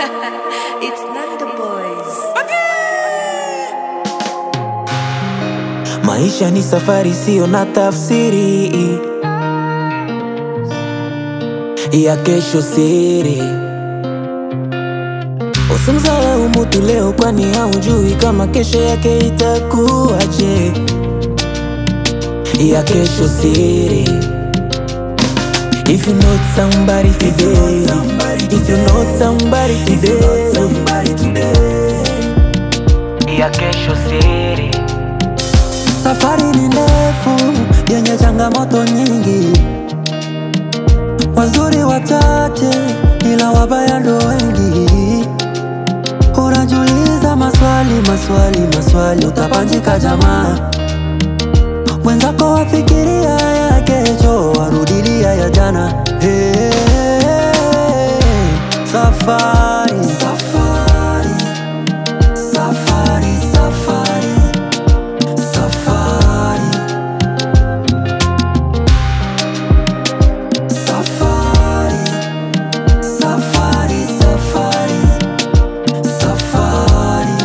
it's not the boys. Maisha ni safari, sio na tafsiri ya kesho siri. Usimdharau mtu leo, kwani haujui kama kesho yake itakuwaje. Ya kesho siri. If you know somebody today, if you know somebody today, ya kesho siri. Safari ni ndefu yenye changamoto nyingi, wazuri wachache ila wabaya ndo wengi. Unajiuliza maswali maswali maswali, utapanjika jamaa. Mwenzako wafikiria ya kesho, warudilia ya jana. Hey, safari safari safari safari Safari Safari Safari Safari Safari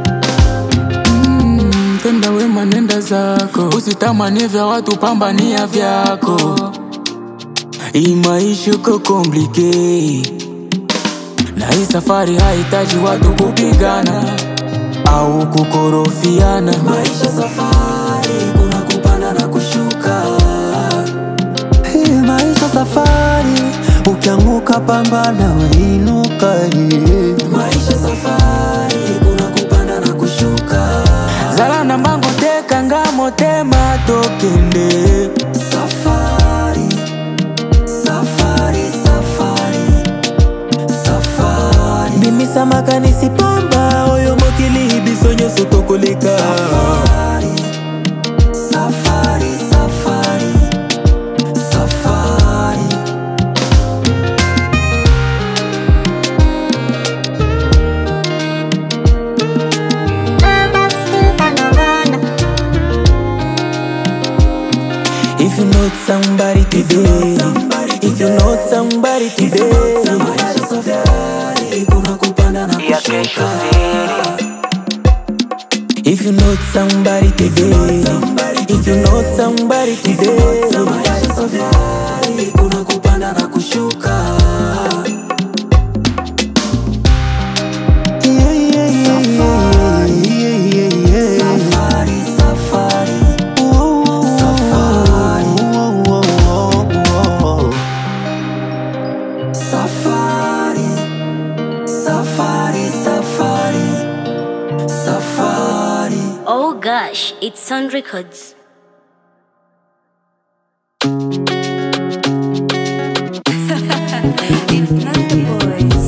Mm, tenda wema nenda zako, usitamani vya watu, pambania vyako. Hii maisha uko komplike, na hii safari hahitaji watu kupigana au kukorofiana. Maisha safari kuna kupanda na kushuka Hii maisha safari ukianguka pambana wainuka hii Maisha safari kuna kupanda na kushuka zala na mbango teka ngamo tema tokende Safari Safari Safari Safari Mimi samaka nisipamba oyo mokili biso nyonso tokoleka Safari, safari, safari, safari. If you know somebody today If you know somebody today Maisha safari, kuna kupanda na kushuka. If you know somebody today If you know somebody today Maisha safari, kuna kupanda na kushuka. Yeah, yeah, yeah, yeah, yeah, yeah. Safari, safari. Safari. Safari, safari, safari, safari. Oh gosh, it's Sun Records. it's not the boys.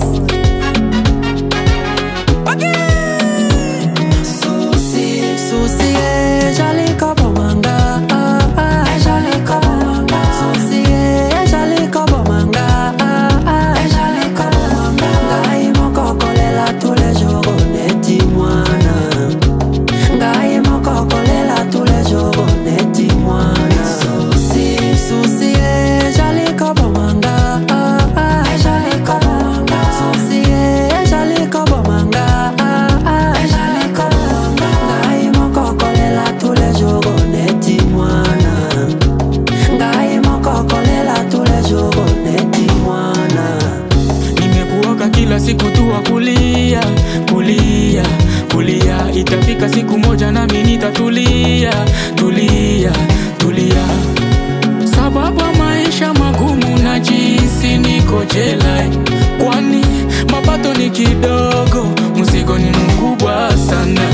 Susi, Susi, eh, jali kobo manga, ah, ah, eh, jali kobo manga. Susi, eh, jali kobo manga, ah, ah, eh, jali kobo manga. Ngai moko kolela tous les jours, neti mwana. Ngai moko kolela tous les jours, neti mwana. Susi, Susi, eh, jali kobo manga, ah, ah, eh, jali kobo manga. Susi, eh, jali kobo manga, ah, ah, eh, jali kobo manga. Ngai moko kolela tous les jours, neti mwana. Ngai moko kolela tous les jours, neti mwana. Nimekuoka kila siku tu wa kulia kulia kulia, itafika siku moja nami nitatulia tulia tulia, sababu ya maisha magumu na jinsi niko jela, kwani mapato ni kidogo, mzigo ni mkubwa sana.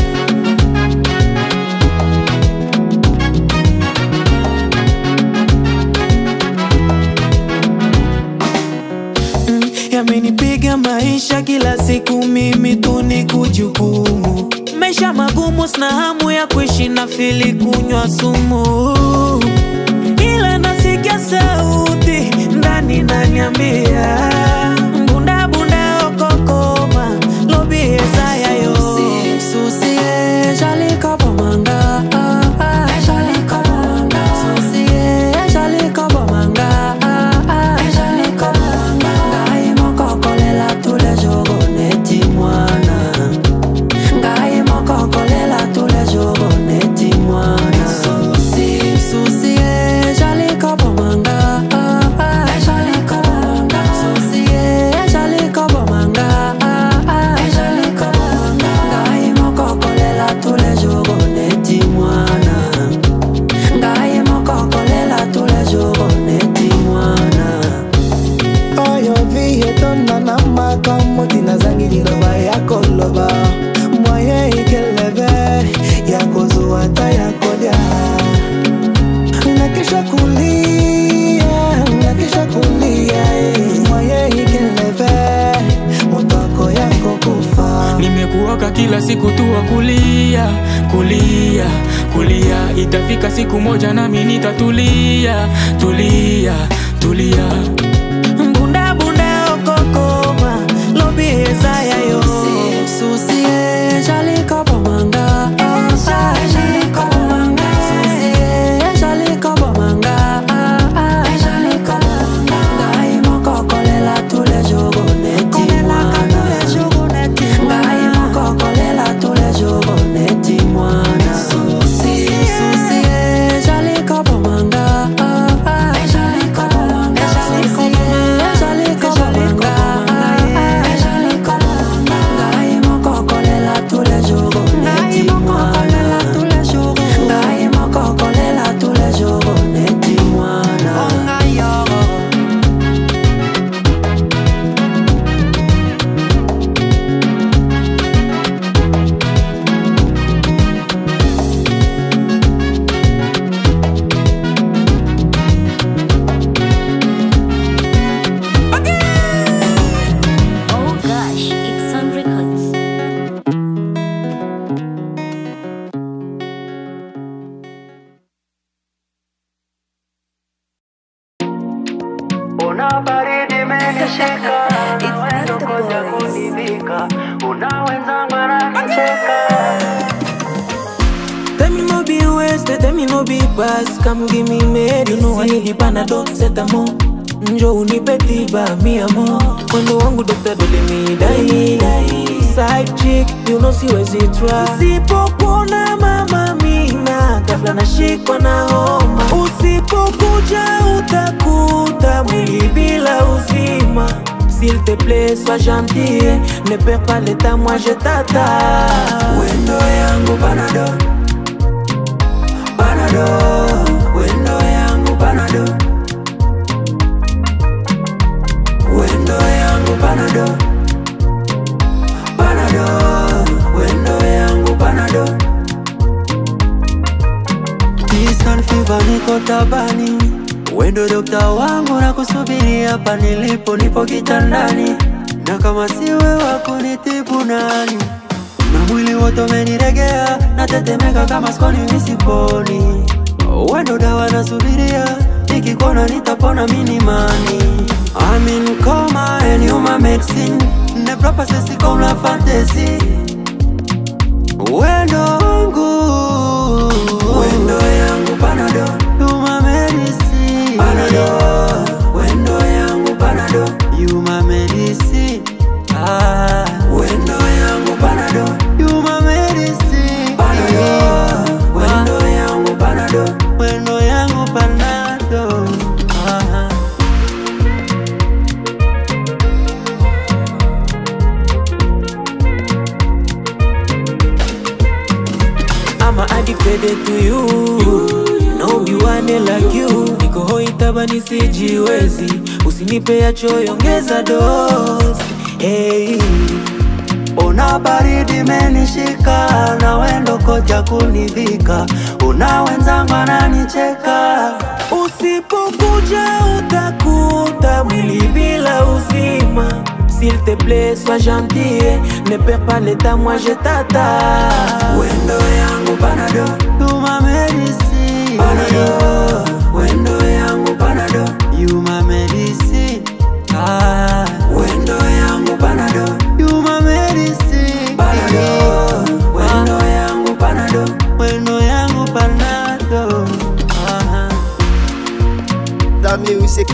Yamenipiga maisha kila siku, mimi tu ni kujukumu. Maisha magumu, sina hamu ya kuishi na fili kunywa sumu, ila nasikia sauti ndani naniambia bunda bunda okokoma lobi ezayayo Susi, Susi, eh, jali kobo manga, ah, ah, eh, jali kobo manga. Susi, eh, jali kobo manga, ah, ah, eh, jali kobo manga. Ngai moko kolela tous les jours, kila siku tu wa kulia kulia kulia itafika siku moja nami nitatulia tulia tulia Bunda bunda okokoma lobi eza ya yo Susi e jali kobo manga Ah, ah, jali kobo manga Susi e jali kobo manga Ah, ah, jali kobo manga Ngai moko kolela tous les jours neti mwana Ngai moko kolela tous les jours neti mwana Susi Susi e jali kobo manga Ah, ah, jali kobo manga Susi e jali kobo manga Ah, ah, jali kobo manga Ngai moko kolela tous les jours neti mwana Ngai moko kolela tous les jours neti mwana Oh gosh, it's on records. Una baridi imenishika It's na wewe not the ngoja boys. kunivika una wenzangu wananicheka Tell me no be wasted, tell me no be past Come give me medicine You know I need the panadol, set a mo Njo unipe tiba, mi amo Mwendo wangu dokta dole mi dai Side chick, you know siwezi try Usipokuona mama mina Ghafla nashikwa na homa Usipokuja utakuta mwili bila uzima S'il te plaît, sois gentil Ne perds pas l'état, moi je t'attends Wendo yangu panado Panado Wendo yangu panado Wendo yangu panado Panado Wendo yangu panado Nissan fever niko tabani Wendo dokta wangu na kusubiri hapa nilipo nipo kitandani Na kama siwe wako nitibu nani na mwili wote umeniregea natetemeka kama skoni misiponi wendo dawa nasubiria nikikona nitapona minimani I'm in coma and you my medicine ne propa sesi comme la fantasy wendo wangu wendo yangu panado you my medicine panado wendo yangu panado you my medicine ah wendo yangu panado you my medicine panado wendo yangu panado wendo yangu panado ah I'm addicted to you No be one like you Niko hoi tabani sijiwezi Usinipe ya choyo ongeza dose hey. Una baridi menishika na wendo koja kunivika, una wenzangu ananicheka. Usipokuja utakuta mwili bila uzima S'il te plaît, sois gentil Ne perds pas l'état, moi je t'attends Wendo yangu panado, you my medicine. Panado, wendo yangu panado, you my medicine. Ah, wendo yangu panado, you my medicine. Panado, wendo yangu panado, wendo yangu panado. Ah. La music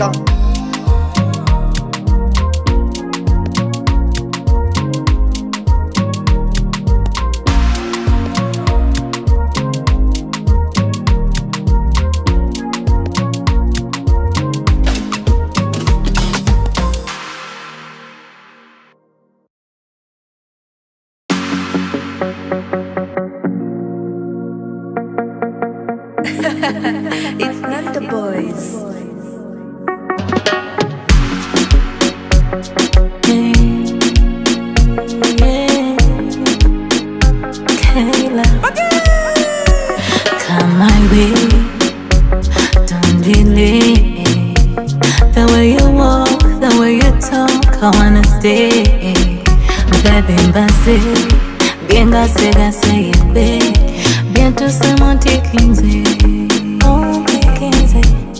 It's not the boys. Come my way, don't delay. The way you walk, the way you talk, I wanna stay. Baby, basi, Bien gase gase yebe Bientôt c'est mon tikinze Mon tikinze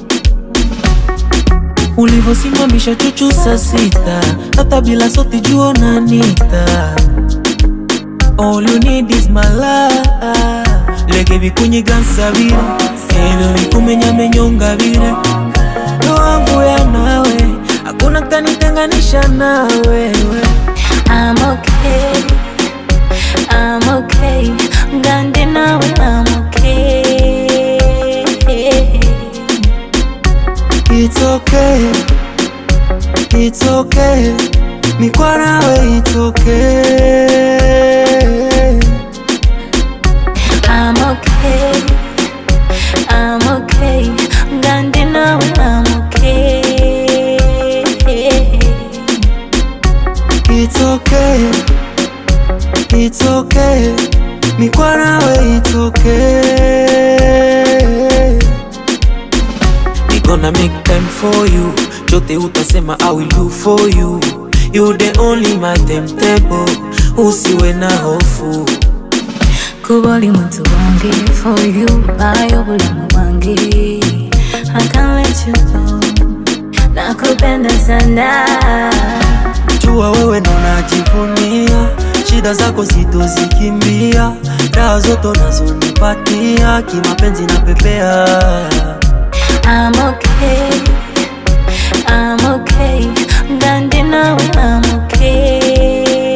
ulivyosimamisha chuchu saa sita hata bila soti juo nanita all you need is my love leke vikunyigansabire ebyo vikumenyamenyonga vire ndo wangu ya nawe hakuna kanitenganisha na wewe I'm okay I'm okay Ngandi nawe I'm okay It's okay, it's okay, mikwa nawe it's okay. I'm okay I'm okay Ngandi nawe I'm okay It's okay, it's okay, mikwa nawe it's okay. We gonna make time for you chote utasema I will do for you you the only my temptable usiwe na hofu kuba oli muntu wange for you bayo bulamu bwange I can't let you go nakupenda sana Jua wewe ndo najivunia, shida zako sitozikimbia, raha zote unazonipatia, kimapenzi na pepea. I'm okay I'm okay Ngandi nawe I'm okay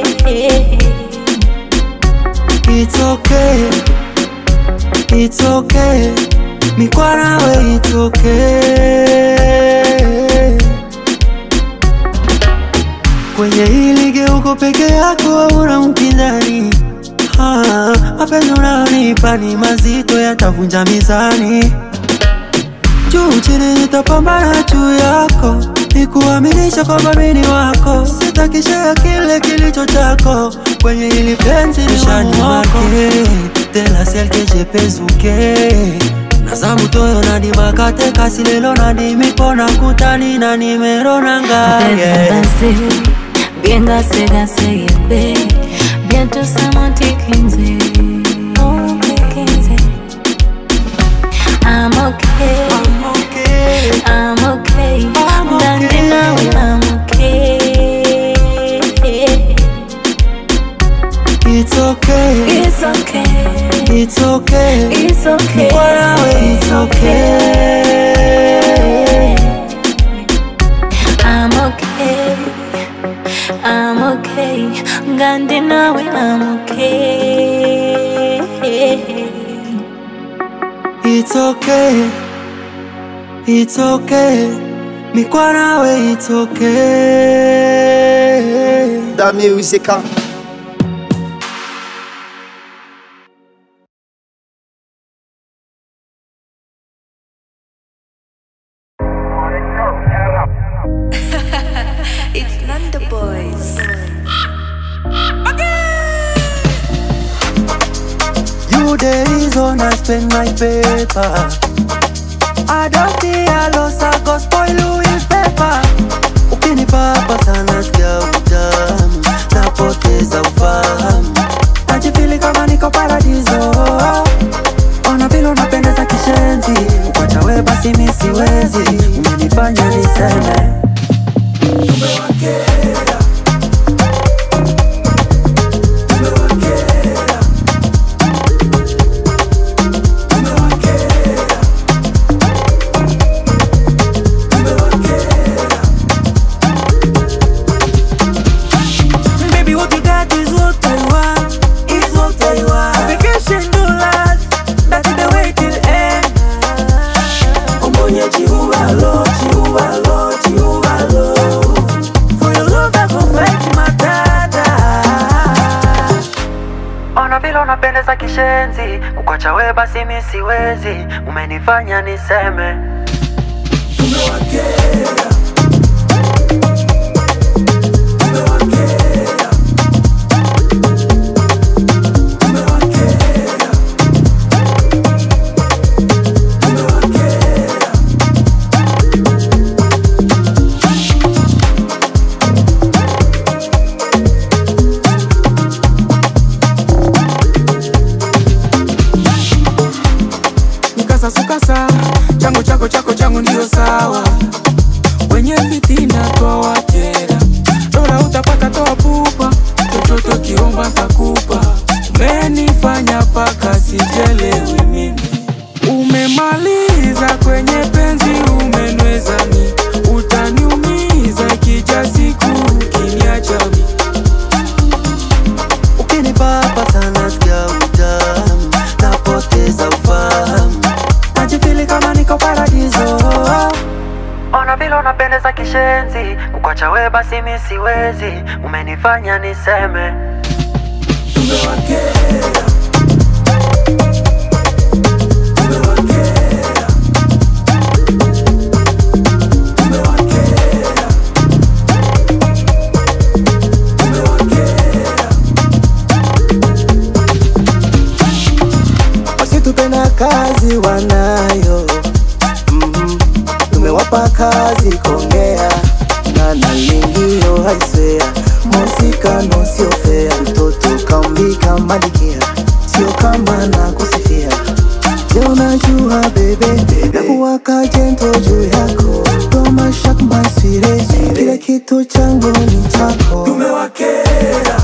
It's okay, it's okay, mikwa nawe it's okay. Kwenye hili geuko peke yako hauna mpinzani. Ah, mapenzi unayonipa ni mazito, yatavunja mizani. Juu chini nitapambana juu yako, nikuaminisha kwamba mimi ni wako, sitakishia kile kilicho chako kwenye hili penzi ni wako. De la celle que j'ai pesuke naza mutoyo nadimakate kasi lelo nadimipona kutani na nimero nangaye Bébé, bien gassé, gassé, yébé. Bientôt c'est mon tikinze. Mon tikinze. I'm okay, I'm okay. I'm okay. I'm Ngandi okay. nawe I'm okay. It's okay, It's okay, it's okay, it's okay. Kwa nawe it's okay. I'm okay, I'm okay. Ngandi nawe I'm okay. It's okay, it's okay, mikwa nawe it's okay. Dami Useka. It's not the boys. You the reason I spend my paper. I don't fear loss, I go spoil with paper. Ukinipapa sana sikia utamu, napoteza ufahamu, najifili kama niko paradiso. Ona vile unapendeza kishenzi, ukwacha we basi mi siwezi, umenifanya niseme Baby, what you got is what I want. Is what I want. Vacation do last. That's the way till end. Omonye chihuahua, chihuahua, chihuahua. For your love, I go fight my dada. Ona vile unapendeza kishenzi, kukwacha we basi mi siwezi, umenifanya niseme sawa wenye fitina twawakera dola utapata toa pupa chochote kiomba ntakupa umenifanya paka sijelewi mimi umemaliza kwenye penzi umenweza mi utaniumiza ikija siku ukiniacha mi ukinipapa sana sikia utamu napoteza ufahamu najifili kama niko paradiso Ona vile unapendeza kishenzi, kukwacha we basi mi siwezi, umenifanya niseme wasitupenda kazi wanayo mm tumewapa kazi kongea na nalingio haiswea mosikano sio fea mtoto kaumbika malikia sio kama na kusifia je unajua bebe nakuwaka jento juu yako tomashak masire kile kitu changu ni chako tumewakera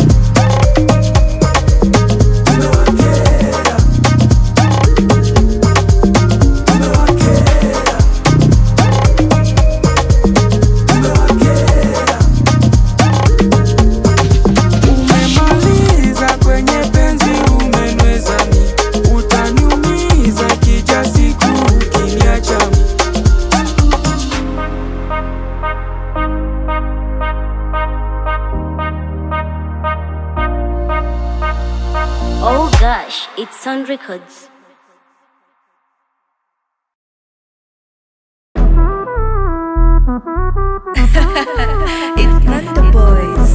umemaliza kwenye penzi umenweza mi utaniumiza ikija siku ukiniacha mi Oh gosh, it's Sun Records. It's Nando Boys.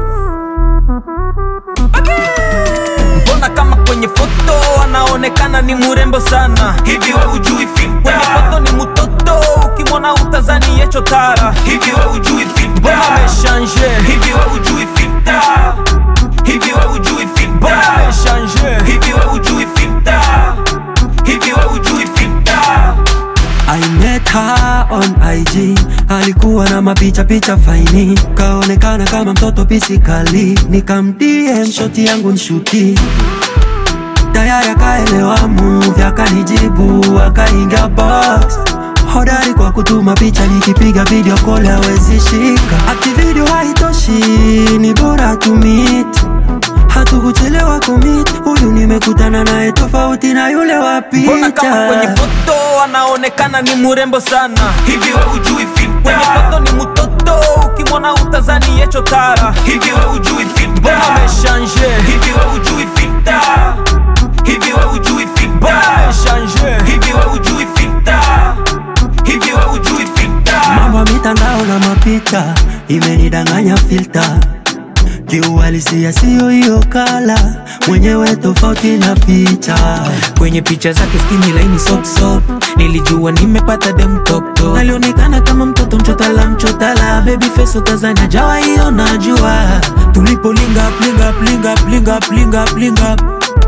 mbona kama kwenye foto anaonekana ni murembo sana hivi we ujui filter kwenye foto ni mutoto ukimwona utazani yecho tara hivi we ujui filter mbona ameshanje hivi we ujui filter hivi we ujui filter mbona ameshanje hivi we ujui filter hivi we ujui filter I met her on IG, alikuwa na mapicha picha faini, kaonekana kama mtoto pisikali, nikamdm shoti yangu nshuti tayari akaelewa move, akanijibu akaingia box hodari kwa kutuma picha, nikipiga video call hawezi shika, ati video haitoshi, ni bora tumit hatukuchelewa kumit, huyu nimekutana naye tofauti na yule wa mbona kama kwenye picha foto anaonekana ni murembo sana hivi we ujui filter kwenye foto ni mutoto ukimwona utazani yecho tara hivi we ujui filter mbona ameshanje hivi we ujui filter hivi we ujui filter mbona ameshanje hivi we ujui filter hivi we ujui filter mambo ya mitandao na mapicha imenidanganya filta kiuhalisia siyo hiyo kala mwenyewe tofauti na picha kwenye picha zake skini laini sopsop nilijua nimepata dem toptop alionekana kama mtoto mchotala mchotala baby face utazania jawa hiyo najua tulipolinga plinga plinga plinga plinga plinga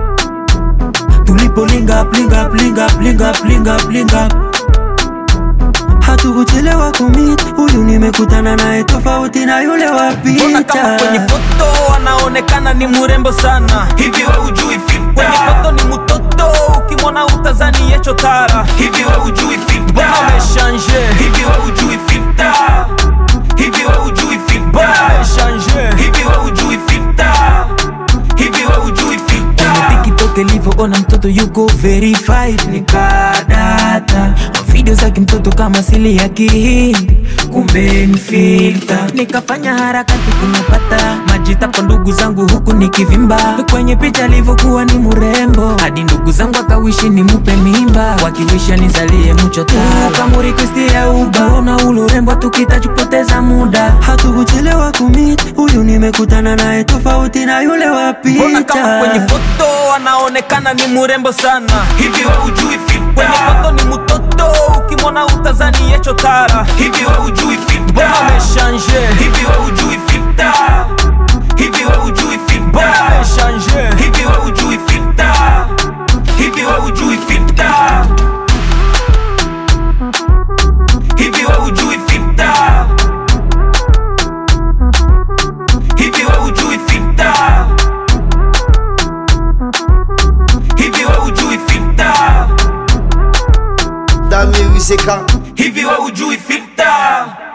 tulipolinga plinga plinga plinga plinga plinga hatukuchelewa kumit huyu nimekutana naye tofauti na yule wa mbona kama kwenye picha foto anaonekana ni murembo sana hivi we ujui filter kwenye foto ni mutoto ukimwona utazani yecho tara hivi we ujui filter mbona ameshanje hivi we ujui filter hivi we ujui filter mbona ameshanje hivi we ujui filter hivi we ujui filter kwenye tiktok ilivyoona mtoto yuko verified nikadata video zake mtoto kama sili ya kihindi kumbe ni filter nikafanya harakati kumupata majita kwa ndugu zangu huku nikivimba kwenye picha alivyokuwa ni murembo hadi ndugu zangu akawishi nimupe mimba wakiwisha nizalie mchota kamurikwistia ubaona ulurembo tukitachupoteza muda hatukuchelewa kumit huyu nimekutana naye tofauti na yule wa mbona kama kwenye picha foto anaonekana ni murembo sana hivi we ujui filter kwenye foto ni mutoto ukimwona utazani yecho tara hivi we ujui filter mbona ameshanje hivi we ujui filter hivi we ujui filter mbona ameshanje hivi we ujui filter hivi we ujui filter hivi sika hivi we ujui filta